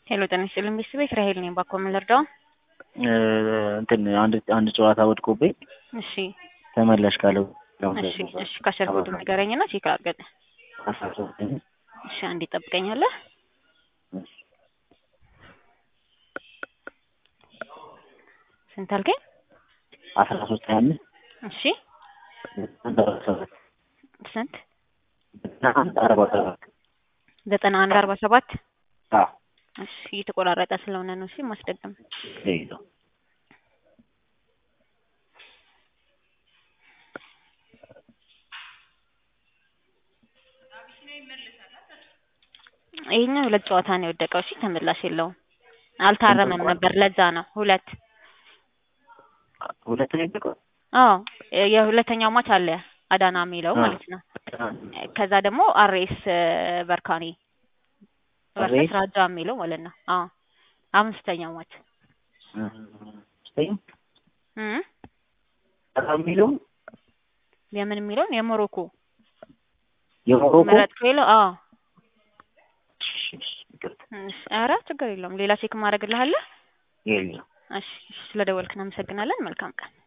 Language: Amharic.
ሄሎ ጤና ይስጥልኝ ቤተሰቤ ራሄል ነኝ። ባኮ ምን ልርዳው? እንትን አንድ አንድ ጨዋታ ወድቆብኝ እሺ ተመላሽ ካለው እሺ እሺ ካሸር ኮድ ንገረኝና ቼክ አድርገን። እሺ አንዴ ጠብቀኛለህ። ስንት አልከኝ? አስራ ሶስት ሀያ አምስት እሺ አንድ አርባ ሰባት ስንት? አንድ አርባ ሰባት ዘጠና አንድ አርባ ሰባት አዎ እሺ እየተቆራረጠ ስለሆነ ነው። እሺ ማስደገም ይኸው ይሄኛው ሁለት ጨዋታ ነው የወደቀው። እሺ ተመላሽ የለውም። አልታረመም ነበር ለዛ ነው ሁለት ሁለት ነው የወደቀው። አዎ የሁለተኛው ማች አለ አዳና የሚለው ማለት ነው። ከዛ ደግሞ አርኤስ በርካኔ ቨርሰስ ራጃ የሚለው ማለት ነው። አዎ አምስተኛው ማች ስተኝ እም የሚለው የምን የሚለውን የሞሮኮ የሞሮኮ ምረጥ ከሌለው አዎ ይቅርታ እሺ፣ ኧረ ችግር የለውም። ሌላ ቼክ ማድረግልሃለህ። የለም እሺ፣ ስለደወልክ እናመሰግናለን። መልካም ቀን